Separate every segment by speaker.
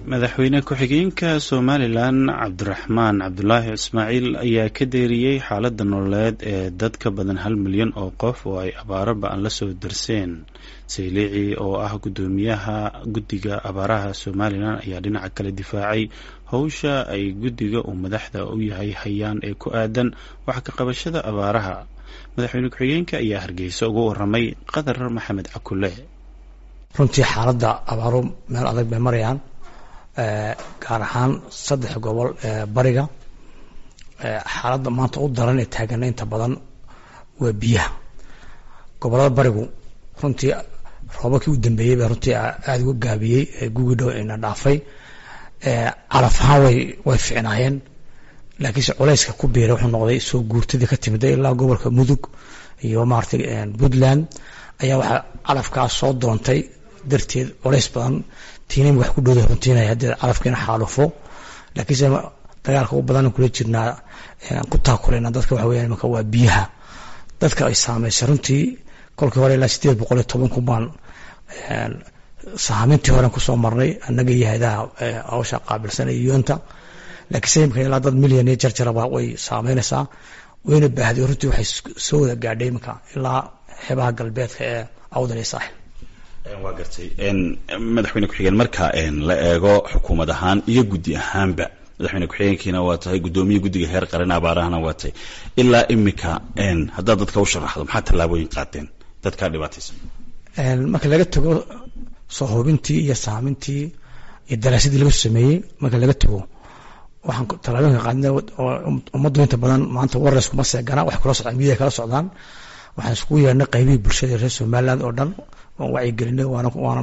Speaker 1: madaxweyne ku-xigeenka somalilan cabdiraxmaan cabdulaahi ismaaciil ayaa ka deeriyey xaaladda nololeed ee dad ka badan hal milyan oo qof oo ay abaaro ba-an la soo darseen sayliici oo ah guddoomiyaha guddiga abaaraha somalilan ayaa dhinaca kale difaacay howsha ay guddiga uu madaxda u yahay hayaan ee ku aadan wax ka qabashada abaaraha madaxweyne ku-xigeenka ayaa hargeysa uga waramay qadar maxamed cakule
Speaker 2: runtii xaaladda abaaru meel adag bay marayaan gaar ahaan saddex gobol ee bariga xaaladda maanta u daran ee taagana inta badan waa biyaha gobolada barigu runtii roobabkii u dambeeyey baa runtii aada uga gaabiyey gugi dhow ina dhaafay calaf ahaan way way ficnaayeen laakiinse culayska ku biiray wuxuu noqday soo guurtadii ka timida ilaa gobolka mudug iyo maaragtay puntland ayaa waxaa calafkaas soo doontay darteed culays badan tiinin wax ku dhowda runtiinaya haddii calafkiina xaalufo laakiinse dagaalka u badan kula jirnaa ku taakuleyna dadka waxa weeyaan imanka waa biyaha dadka ay saameysay runtii kolkii hore ilaa sideed boqol iyo toban kun baan sahaamintii horen kusoo marnay annaga iyo hayadaha hawsha qaabilsan iyo yoonta laakiinse imika ilaa dad milyan iyo jarjaraba way saameynaysaa wayna baahday runtii waxay soo wada gaadhay iminka ilaa xeebaha galbeedka ee awdal iyo saaxil
Speaker 1: waa gartay madaxweyne ku-xigeen marka la eego xukuumad ahaan iyo guddi ahaanba madaxweyne ku-xigeenkiina waa tahay guddoomiye guddiga heer qaran abaarahana waa tahay ilaa imika haddaad dadka u sharaxdo maxaa tallaabooyin qaateen dadkaa dhibaataysan
Speaker 2: marka laga tago soo hubintii iyo saamintii iyo daraasadii laga sameeyey marka laga tago waxaan tallaabooyinka qaadna ummaddu inta badan maanta warres kuma seegana wax kula socdaan midiya kala socdaan waxaan iskugu yeernay qaybihii bulshada reer somaliland oo dhan waan wacyigelinay waana waanan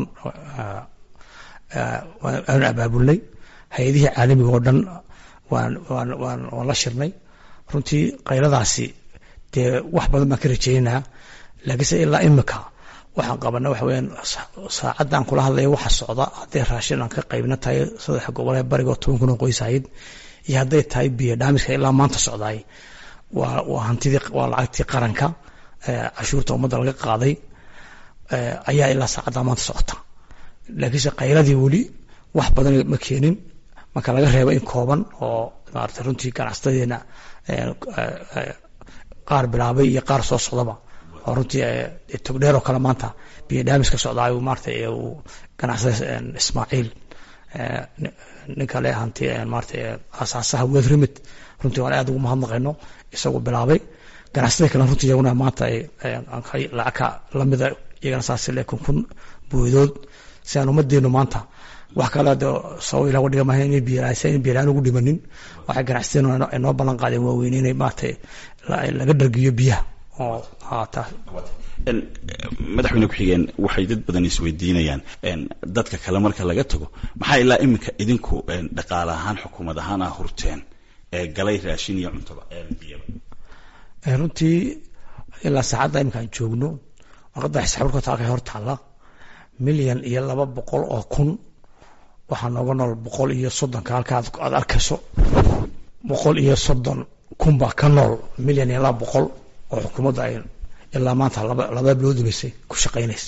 Speaker 2: waanan abaabulnay hay-adihii caalamiga oo dhan waan waan waan waan la shirnay runtii qayladaasi dee wax badan baan ka rajeynaa laakiinse ilaa imika waxaan qabana waxa weyaan saacadda aan kula hadlaya waxa socda hadday raashin aan ka qaybna tahay saddex gobol ee bariga oo toban kun oo qoys ahayd iyo hadday tahay biyo dhaamiska ilaa maanta socdaay waa waa hantidii waa lacagtii qaranka cashuurta ummadda laga qaaday ayaa ilaa saacadda maanta socota laakiinse qayladii weli wax badan ma keenin marka laga reebo in kooban oo maarata runtii ganacsadeena qaar bilaabay iyo qaar soo socdaba oo runtii togdheer oo kale maanta biyo dhaamiska socdaa maarata uu ganacsada ismaaciil ninka le hanti maarata asaasaha wed remit runtii waan aad ugu mahadnaqayno isagu bilaabay ganacsatada kale runtii iyaguna maanta lacagka lamida iyagana saas le kun kun boodood si aan ummadeenu maanta wax kale sabab ilah dhiga maaha in biyalaan ugu dhimanin waxay ganacsateen inoo ballan qaadeen waaweyn inay maarata laga dhargiyo biyaha oo
Speaker 1: madaxweyne ku-xigeen waxay dad badan isweydiinayaan dadka kale marka laga tago maxaa ilaa iminka idinku dhaqaale ahaan xukuumad ahaan ah hurteen ee galay raashin iyo cuntaba biyaba
Speaker 2: runtii ilaa saacadda iminka aan joogno warqadda xisaabirkoota halkay hor taalla milyan iyo laba boqol oo kun waxaa nooga nool boqol iyo soddonka halka aad arkayso boqol iyo soddon kun baa ka nool milyan iyo laba boqol oo xukuumadda ay ilaa maanta laba laba bilood dhibaysay ku shaqaynaysa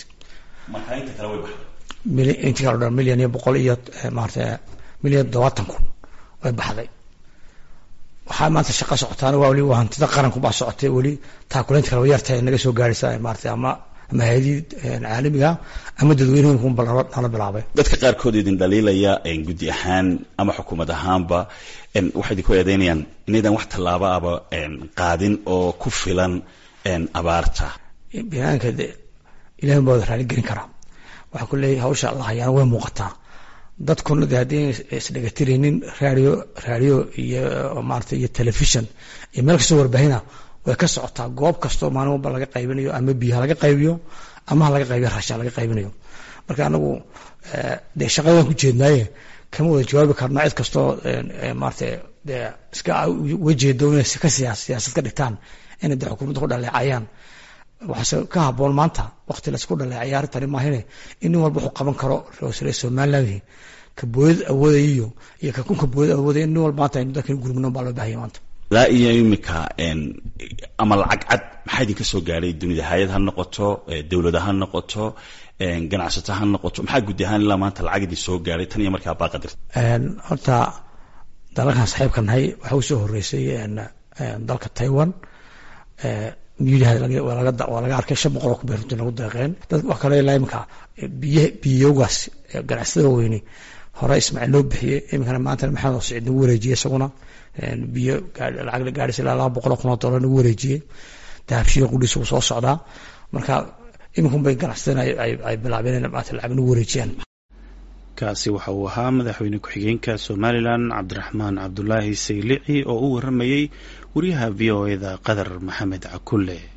Speaker 2: intii kale dhan milyan iyo boqol iyo maarata milyan todobaatan kun way baxday waxaa maanta shaqa socotaana waa weli waa hantida qaranku baa socotay weli taakuleynta kale yartahay naga soo gaaraysa maarata ama ama hay-adii caalamiga ama dadweynehinkunba nala bilaabay
Speaker 1: dadka qaarkood idin dhaliilaya guddi ahaan ama xukuumad ahaanba waxay idinku eedeynayaan inaydan wax tallaaba aba qaadin oo ku filan abaarta
Speaker 2: binaanka de ilahi baa wada raali gelin karaa waxaa ku leeyahy hawsha la hayaana way muuqataa dadkuna de haddii isdhegatiraynin radio radio iyo maarata iyo telefishon iyo meel kastoo warbahina way ka socotaa goob kastoo maalin walba laga qaybinayo ama biyaha laga qaybiyo ama ha laga qaybiyo raashin laga qaybinayo marka anagu dee shaqadan ku jeednaaye kama wada jawaabi karna cid kastoo maarata de iska wajeedo inay ka siyaasad ka dhigtaan inay de xukuumadda ku dhaleecayaan waxaase ka haboon maanta wakti laysku dhaleecaya arrintani maahine in nin walba wuxuu qaban karo rosre somaliland ka booyad awoodaya iyo iyo ka kunka booyad awoodaya in nin walba maanta aynu dalkan gurmino baa loo bahaya maanta
Speaker 3: ilaa iyo imika ama lacag cad maxaa idinka soo gaadhay dunida hay-ad ha noqoto dowlada ha noqoto ganacsato ha noqoto maxaa gudi ahaan ilaa maanta lacag idin soo gaadhay tan iyo markaa baaqadirta
Speaker 2: horta dalalkan saxiibka nahay waxaa usoo horeysay dalka taiwan miyudaha waa laga arkay shan boqol oo kubay runtii nagu deeqeen dad wax kale ilaa imika biy biyogaas ganacsatada weyne hore ismaaciil loo bixiyey iminkana maantana maxamed siciid nagu wareejiyey isaguna biyo lacag la gaadhaysa ilaa laba boqol oo kun oo dollar nagu wareejiyey dahabshiyo qudhiis uu soo socdaa marka iminkun bay ganacsatada ay bilaabeen in maanta lacag nagu wareejiyaan
Speaker 1: kaasi waxa uu ahaa madaxweyne ku-xigeenka somalilan cabdiraxmaan cabdulaahi saylici oo u waramayey wariyaha v o e da qadar maxamed cakulle